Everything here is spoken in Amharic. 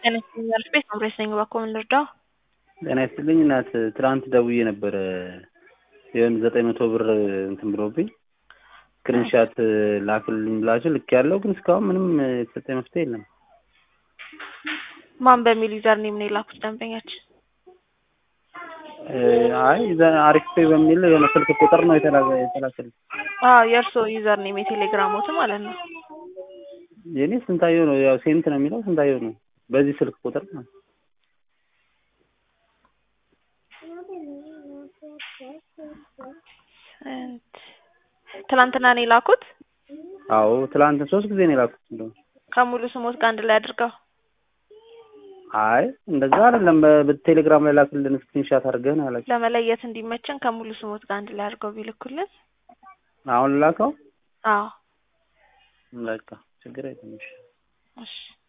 ጤና ይስጥልኝ ቤት መምሬት ነኝ። እባክዎ ምን ልርዳው? ጤና ይስጥልኝ እናት፣ ትናንት ደውዬ ነበረ የሆነ ዘጠኝ መቶ ብር እንትን ብሎብኝ ስክሪንሻት ላክልኝ ብላችሁ ልክ ያለው ግን እስካሁን ምንም የተሰጠኝ መፍትሄ የለም። ማን በሚል ዩዘር ኔም ነው የላኩት ደንበኛችን? አይ አሪፍ ፔ በሚል የሆነ ስልክ ቁጥር ነው የተላከልኝ። አዎ የእርስዎ ዩዘር ኔም የቴሌግራሞት ማለት ነው። የኔ ስንታየው ነው ያው ሴንት ነው የሚለው ስንታየው ነው በዚህ ስልክ ቁጥር ነው። ትላንትና ነው የላኩት? አዎ ትላንት ሶስት ጊዜ ነው የላኩት። እንደው ከሙሉ ስሞት ጋር አንድ ላይ አድርገው አይ እንደዛ አይደለም። በቴሌግራም ላይ ላክልን ስክሪንሻት አድርገህ ነው ያላችሁ። ለመለየት እንዲመቸን ከሙሉ ስሞት ጋር አንድ ላይ አድርገው ቢልኩልን። አሁን ላከው። አዎ በቃ ችግር የለም። እሺ እሺ